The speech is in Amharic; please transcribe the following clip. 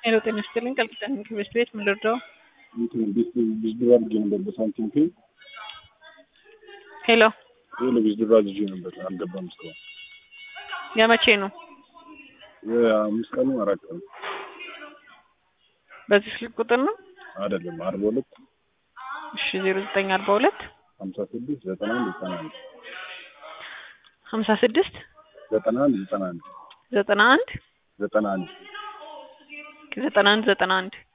ሄሎ ጤና ይስጥልኝ ቃል ኪዳን ትምህርት ቤት ምን ልርዳው? እንትን ቢዝድራ አድርጌ ነበር በሳንቲም ፔ ሄሎ ይህ ለቢዝድራ አድርጌ ነበር አልገባም እስካሁን የመቼ ነው? የአምስት ቀኑ አራት ቀኑ በዚህ ስልክ ቁጥር ነው? አይደለም አርባ ሁለት እሺ ዜሮ ዘጠኝ አርባ ሁለት ሀምሳ ስድስት ዘጠና አንድ ዘጠና አንድ ሀምሳ ስድስት ዘጠና አንድ ዘጠና አንድ ዘጠና አንድ ዘጠና አንድ ዘጠና አንድ ዘጠና አንድ